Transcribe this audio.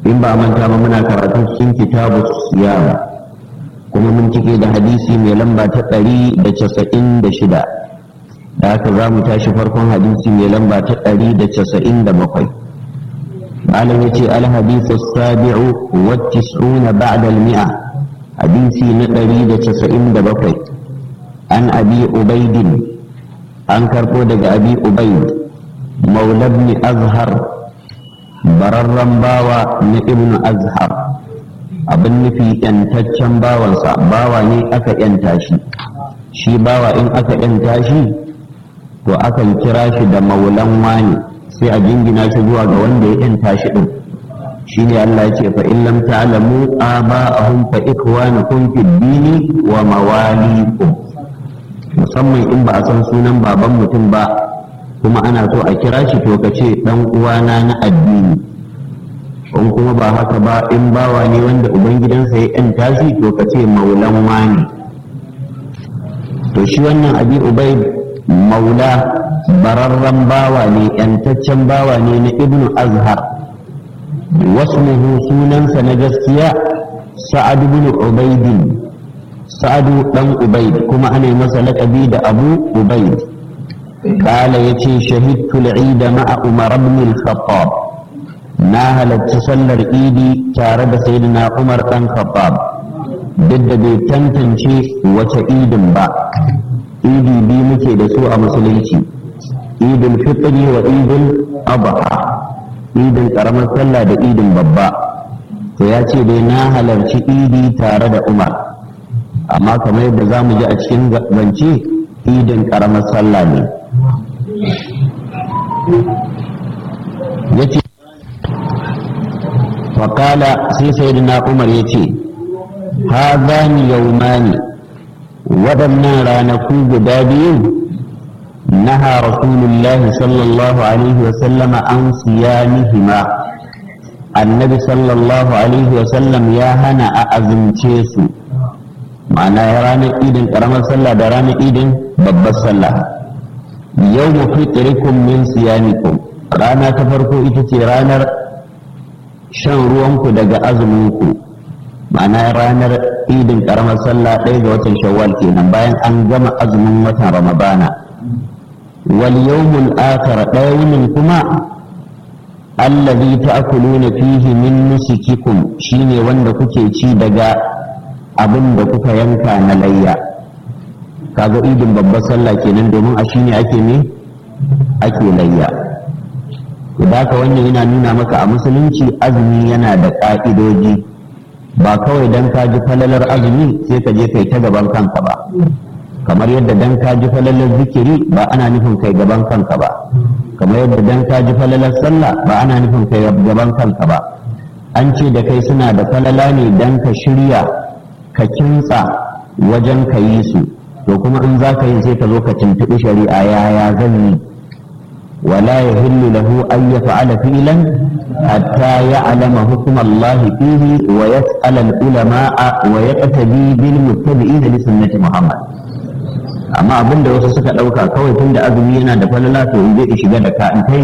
in ba manta ba muna karatu cikin kitabu siyam kuma mun cike da hadisi mai lamba ta ɗari da casa'in da shida da haka za mu tashi farkon hadisi mai lamba ta ɗari da casa'in da bakwai malam ya ce alhadisu sabi'u wa tis'una ba'da al-mi'a hadisi na ɗari da casa'in da bakwai an abi ubaidin an karɓo daga abi ubaid maula ibn azhar bararren bawa na ibn azhar abin nufi yantaccen bawansa bawa ne aka yanta shi shi bawa in aka yanta shi to akan kira shi da maulan wani sai a jingina shi zuwa ga wanda ya yanta shi din shine Allah ya ce fa in lam ta'lamu aba'ahum fa ikwanukum fid dini wa mawalikum musamman in ba a san sunan baban mutum ba kuma ana so a kira shi to ka ce dan uwana na addini in kuma ba haka ba in bawa ne wanda ubangidansa ya yanta shi to ka ce maulan wani to shi wannan abi ubaid maula bararren bawa ne yantaccen bawa ne na ibnu azhar wasmuhu sunansa na gaskiya sa'ad ibn ubaidin sa'adu dan ubaid kuma ana yi masa laƙabi da abu ubaid قال يتي شهدت العيد مع عمر بن الخطاب ناهل تصلى إيدي تارد سيدنا عمر بن الخطاب ضد بيتنتنشي وتعيد با إيدي بي مكي دسوء مسليتي عيد الفطر وعيد الأضحى عيد الكرم صلى دا عيد ببا فياتي دي ناهل إيدي تارد عمر amma kamar yadda za mu ji a cikin zance idin karamar sallah ne ya ce faƙala sai sayyidina umar ya ce ha za ni yaumani waɗannan ranaku guda biyu naha rasulullahi sallallahu alaihi wasallama an siyanihima annabi sallallahu alaihi wasallam ya hana a azumce su ma'ana ranar idin ƙaramar sallah da ranar idin babbar sallah yau mu fitrikum min siyamikum rana ta farko ita ce ranar shan ruwanku daga azuminku ma'ana ranar idin ƙaramar sallah ɗaya ga watan shawwal kenan bayan an gama azumin watan ramadana wal yawmul akhir ɗaya wunin kuma allazi ta'kuluna fihi min nusikikum shine wanda kuke ci daga abin da kuka yanka na layya kaga idin babbar sallah kenan domin a shine ake ne ake layya da ka wannan yana nuna maka a musulunci azumi yana da ƙa'idoji ba kawai dan ka ji falalar azumi sai ka je kai ta gaban kanka ba kamar yadda dan ka ji falalar zikiri ba ana nufin kai gaban kanka ba kamar yadda dan ka ji falalar sallah ba ana nufin kai gaban kanka ba an ce da kai suna da falala ne dan ka shirya ka kintsa wajen ka yi su to kuma in za ka yi sai ka zo ka tuntuɓi shari'a yaya zan yi wala ya hillu lahu an ya fa'ala fi'lan hatta ya alama hukum Allah fihi wa yas'al al ulama wa yaqtabi bil muttabi'in li sunnati Muhammad amma abinda wasu suka dauka kawai tunda azumi yana da falala to in zai shiga da ka in